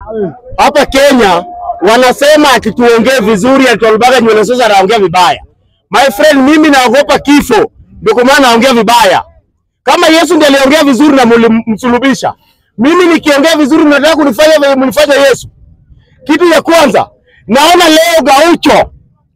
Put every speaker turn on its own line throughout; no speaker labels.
hapa Kenya wanasema akituongea vizuri atolbaga nywele sasa anaongea vibaya. My friend, mimi naogopa kifo, ndio kwa maana naongea vibaya. Kama Yesu ndiye aliongea vizuri na mlimsulubisha, mimi nikiongea vizuri mnataka kunifanya vile mlifanya Yesu. Kitu ya kwanza naona leo Gaucho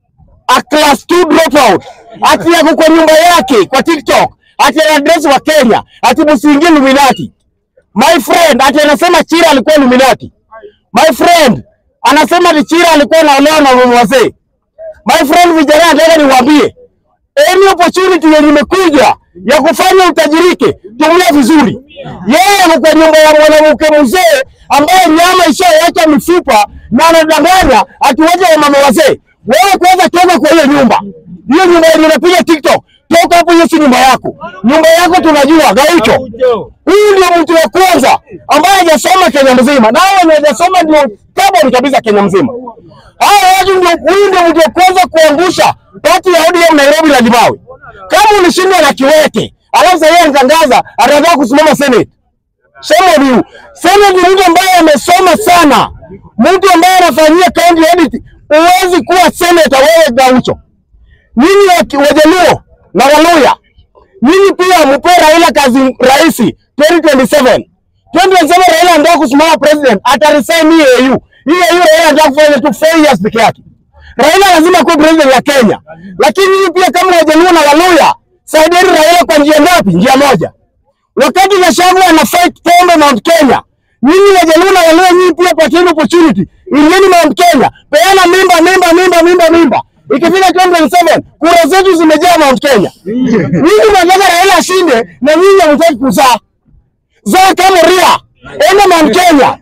a class 2 dropout ati yako kwa nyumba yake kwa TikTok ati ana address wa Kenya ati msiingie Illuminati. My friend ati anasema Chira alikuwa Illuminati. My friend anasema ati Chira alikuwa anaolewa na mama wazee. My friend, vijana, nataka niwaambie any opportunity yenye imekuja ya kufanya utajirike, tumia vizuri. Yeye ako kwa nyumba ya mwanamke mzee ambaye nyama ishaweka mifupa na anadanganya atuwaje wa mama wazee. Wewe kwanza toka kwa hiyo nyumba, hiyo nyumba yenye unapiga TikTok, toka hapo. Hiyo si nyumba yako, nyumba yako tunajua. Gaucho, huyu ndio mtu wa kwanza ambaye hajasoma Kenya mzima, na hao wenye hajasoma ndio kaboni kabisa Kenya mzima. Hao watu ndio, huyu ndio mtu wa kwanza kuangusha pati ya ODM Nairobi la Limawe. Kama ulishindwa na Kiwete, alafu sasa yeye anatangaza anataka kusimama Senate. Shame on you. Senate ni mtu ambaye amesoma sana, mtu ambaye anafanyia county audit. Huwezi kuwa senator wewe Gaucho. Nyinyi wa- Wajaluo na Waluya, nyinyi pia mpe Raila kazi rahisi 2027. 2027 Raila anataka kusimama president, ataresign hii AU. Hii AU Raila anataka kufanya tu 4 years peke yake. Raila lazima kuwa president ya Kenya, lakini nyinyi pia kama Wajaluo na Waluya, saidieni Raila kwa njia ngapi? Njia moja. Wakati Gachagua ana fight pombe Mount Kenya, nyinyi Wajaluo na Waluya, nyinyi pia patieni opportunity, ingieni Mount Kenya, peana mimba mimba mimba mimba mimba. Ikifika 2027 kura zetu zimejaa Mount Kenya. Nyinyi mnataka Raila ashinde na nyinyi hamtaki kuzaa. Zaa kama Ria, enda Mount Kenya,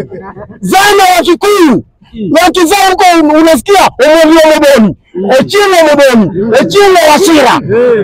zaa na Wakikuyu wakizaa huko, unasikia Omondi Omodoni, Ochieng Omodoni, Ochieng Wasira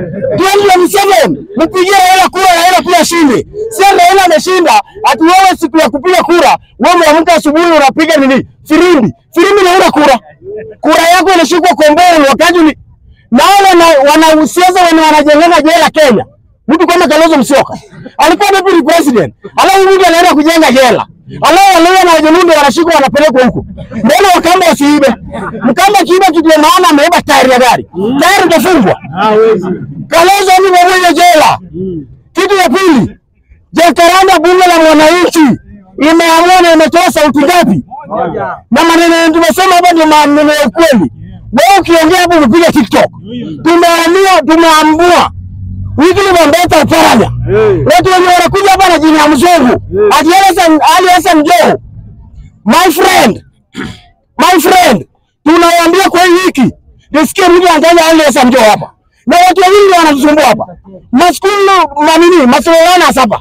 2027 mpigie Raila kura, Raila pia ashinde. Sio Raila ameshinda, ati wewe siku ya kupiga kura wewe umeamka asubuhi unapiga nini? Firimbi. Firimbi ni una kura. Kura yako inashikwa komboni wakati ni na wale wana wanasiasa wenye wanajenga jela Kenya. Mtu kama Kalonzo Musyoka alikuwa deputy president, alafu mtu anaenda kujenga jela, alafu wale na wajaluo wanashikwa wanapelekwa huko. Mbona Wakamba wasiibe? Mkamba kiiba kitu ya maana, ameiba tairi ya gari, tairi itafungwa. Kalonzo ni mwenye jela. Kitu ya pili, Jacaranda, bunge la mwananchi imeamua na imetoa sauti ngapi? Na maneno yenye tumesema hapa ndio maneno ya ukweli. Wewe ukiongea hapo umepiga TikTok. Tumeamua, tumeambua Wycliffe Wambeta Oparanya, watu wenye wanakuja hapa na jina ya mzungu ati Hassan Ali Hassan Joho. My friend, my friend, tunawaambia kwa hii wiki nisikie mtu anataja Ali Hassan Joho hapa na watu wawili ndio wanatusumbua hapa, maskulu manini masolana hapa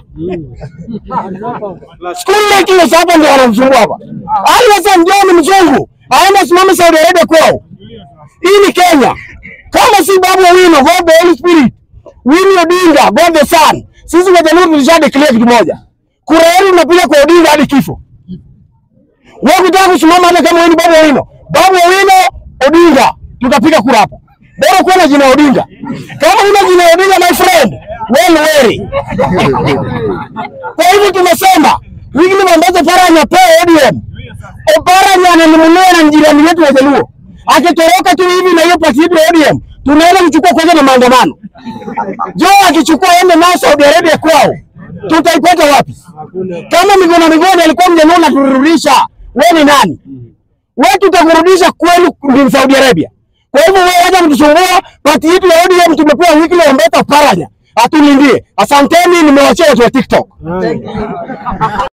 School making hapa ndio wanamsumbua hapa. Ali Hassan Joho ni mzungu, aende simame Saudi Arabia kwao. Hii ni Kenya. Kama si Babu Owino, God the Holy Spirit, Winnie Odinga, God the Son. Sisi Wajaluo tulisha declare kitu moja. Kura yetu tunapiga kwa Odinga hadi kifo. Wewe ukitaka kusimama hata kama wewe ni Babu Owino, Babu Owino, Odinga, tutapiga kura hapo. Bora kuwa na jina Odinga. Kama una jina Odinga my friend, well wary. Kwa hivyo tumesema Wycliffe Wambeta Oparanya apewe ODM. Oparanya ananumuliwa na jirani yetu Wajaluo. Akitoroka tu hivi na hiyo pati yetu ya ODM, tunaenda kuchukua kwanza na maandamano. Joho akichukua ende nao Saudi Arabia kwao, tutaipata wapi? Kama Miguna Miguna alikuwa mjaluo na turudisha, wewe ni nani? Wewe tutakurudisha kwenu ni Saudi Arabia. Kwa hivyo wewe wacha kutusumbua, pati yetu ya ODM tumepewa Wycliffe Wambeta Oparanya atulindie. Asanteni, nimewachia watu wa TikTok.